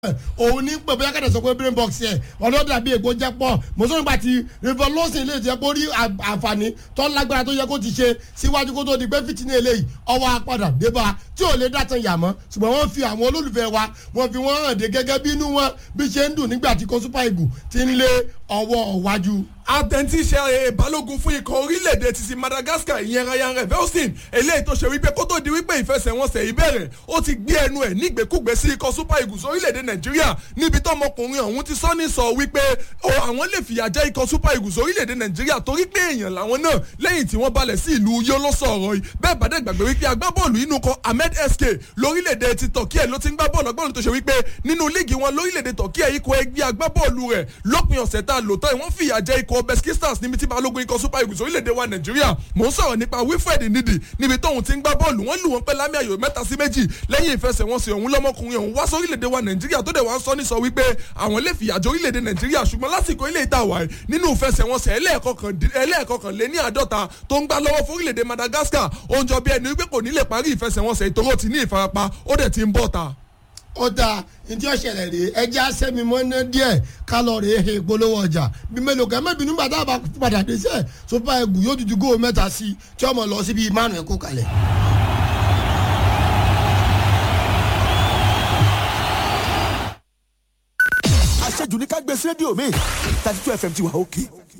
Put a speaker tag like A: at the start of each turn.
A: òun ní pẹ̀ bóyá kẹ́tẹ̀ sọ pé brain box yẹ ọ̀dọ́ dàbí ègbó jẹ́ pọ̀ mọ̀sọ́ nígbà tí revolution lè jẹ́ kó rí àǹfààní tó lágbára tó yẹ kó ti ṣe síwájú kó tó di pé fìtínà eléyìí ọwọ́ apádà débà tí ò lè dàtàn yà mọ́ ṣùgbọ́n wọ́n fi àwọn olólùfẹ́ wa wọ́n fi wọ́n hàn dé gẹ́gẹ́ bí inú wọn bí ṣe ń dùn nígbà tí kò super eagle ti ń lé ọwọ́ wájú
B: àtẹ̀ntíṣe balógun fún ikọ̀ orílẹ̀-èdè títí madagascar ìyẹn ryan revelstein eléyìí tó ṣe wípé kó tó di wípé ìfẹsẹ̀wọnsẹ̀ ìbẹ̀rẹ̀ ó ti gbé ẹnu ẹ̀ nígbèkúgbè sí ikọ̀ super eagles orílẹ̀-èdè nàìjíríà níbi tọmọkùnrin ọ̀hún ti sọ ní sọ wípé àwọn lè fìyà jẹ ikọ̀ super eagles orílẹ̀-èdè nàìjíríà torí pé èèyàn làwọn náà lẹ́yìn tí wọ́n balẹ̀ sí ìlú yó ló sọ̀rọ̀ yìí bẹ́ẹ̀ bá dẹ̀ gbàgbé wípé agbábọ́ọ̀lù inú kan ahmed sk lórílẹ̀-èdè ti turkey ẹ̀ ló ti ń gbá bọ́ọ̀lù agbábọ́ọ̀lù tó ṣe wípé nínú líìgì wọn lórílẹ̀-èdè turkey ẹ̀ ikọ̀ ẹgbẹ́ agbábọ́ọ̀lù rẹ̀ lópin ọ̀sẹ̀ tá a lò tán wọ́n fìyà jẹ ikọ̀ beskistars níbi tí balógun ikọ̀ super eagles orílẹ̀-èdè wa nàìjíríà mò ń sọ̀rọ̀ nípa wilfred ndidi níbi tóun ti ń gbá bọ́ọ̀lù wọ́n lù wọ́n pẹ́ lámì ayò mẹ́ta sí méjì lẹ́yìn ìfẹsẹ̀wọnsẹ̀ ọ̀hún lọ́mọkùnrin ọ̀hún wá sórílẹ̀-èdè wa nàìjíríà tó dẹ̀ wá ń sọ ní sọ wípé àwọn lè fìyàjọ orílẹ̀-èdè nàìjíríà ṣùgbọ́n lásìkò ilé ìta wà nínú ìfẹsẹ̀wọnsẹ̀ ẹlẹ́ẹ̀kọkàn lé ní àádọ́ta tó ń gbá lọ́wọ́ fórílẹ̀-èdè madagascar ó ń jọ bí ẹni wípé kò ní lè parí ìfẹsẹ̀wọnsẹ̀ ìtòrò ti ní ìfarapa ó dẹ̀ ti ń bọ̀ ta
A: ó dáa ntí ó ṣẹlẹ̀ rèé ẹjẹ́ àṣẹ́mi mọ́ná díẹ̀ kálọ̀rì ehe ìpolówó ọjà bí mélòó kan mẹ́bìnú bàtà bá padà dé sẹ́ super eagle yóò dúdú góò mẹ́ta sí i tí ọmọ lọ síbi márùn ẹ̀kọ́ kalẹ̀.
C: àṣejù ní ká gbé sí rédíò mi thirty two fm ti wà òkè